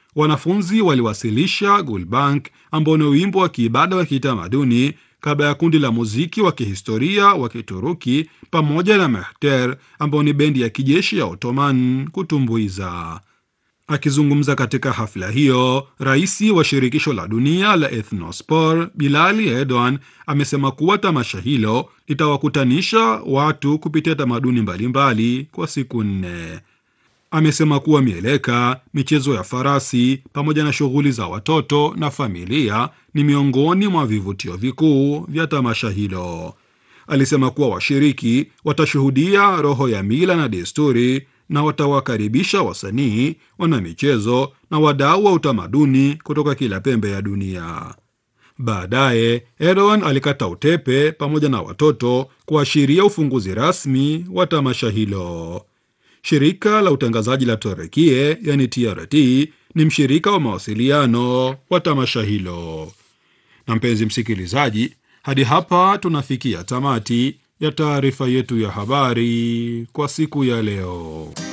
wanafunzi waliwasilisha Gulbank ambao ni wimbo wa kiibada wa kitamaduni kabla ya kundi la muziki wa kihistoria wa Kituruki pamoja na Mehter ambao ni bendi ya kijeshi ya Ottoman kutumbuiza. Akizungumza katika hafla hiyo, rais wa shirikisho la dunia la Ethnospor Bilali Erdogan amesema kuwa tamasha hilo litawakutanisha watu kupitia tamaduni mbalimbali kwa siku nne. Amesema kuwa mieleka, michezo ya farasi pamoja na shughuli za watoto na familia ni miongoni mwa vivutio vikuu vya tamasha hilo. Alisema kuwa washiriki watashuhudia roho ya mila na desturi na watawakaribisha wasanii, wanamichezo na wadau wa utamaduni kutoka kila pembe ya dunia. Baadaye Erdogan alikata utepe pamoja na watoto kuashiria ufunguzi rasmi wa tamasha hilo. Shirika la utangazaji la Turekie yani TRT ni mshirika wa mawasiliano wa tamasha hilo. Na mpenzi msikilizaji, hadi hapa tunafikia tamati ya taarifa yetu ya habari kwa siku ya leo.